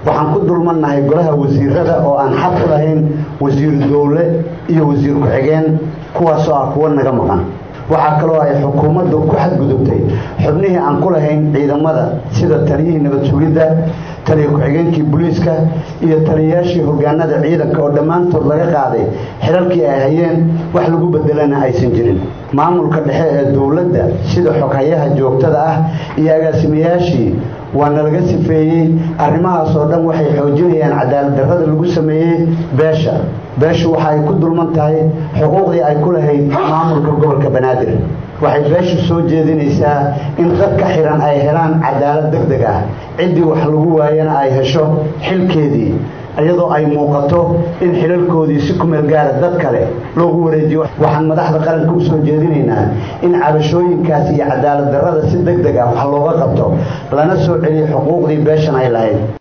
waxaan ku dulmannahay golaha wasiirada oo aan xaq u lahayn wasiiru dowle iyo wasiir ku-xigeen kuwaasoo ah kuwo naga maqan waxaa kaloo ay xukuumaddu ku xadgudubtay xubnihii aan ku lahayn ciidamada sida taliyihii nabad sugidda taliya ku-xigeenkii booliiska iyo taliyayaashii hogaanada ciidanka oo dhammaantood laga qaaday xilalkii ay hayeen wax lagu bedelana aysan jirin maamulka dhexe ee dowladda sida xoghayaha joogtada ah iyo agaasimayaashii waana laga sifeeyey arrimahaas oo dhan waxay xoojinayaan cadaalad darrada lagu sameeyey beesha beeshu waxa ay ku dulman tahay xuquuqdii ay ku lahayd maamulka gobolka banaadir waxay beeshu soo jeedinaysaa in dadka xiran ay helaan cadaalad deg deg ah ciddii wax lagu waayana ay hesho xilkeedii iyadoo ay muuqato in xilalkoodii si kumeel gaara dad kale loogu wareejiyo waxaan madaxda qaranka u soo jeedinaynaa in cabashooyinkaas iyo cadaalad darrada si deg deg ah wax looga qabto lana soo celiyo xuquuqdii beeshan ay lahayd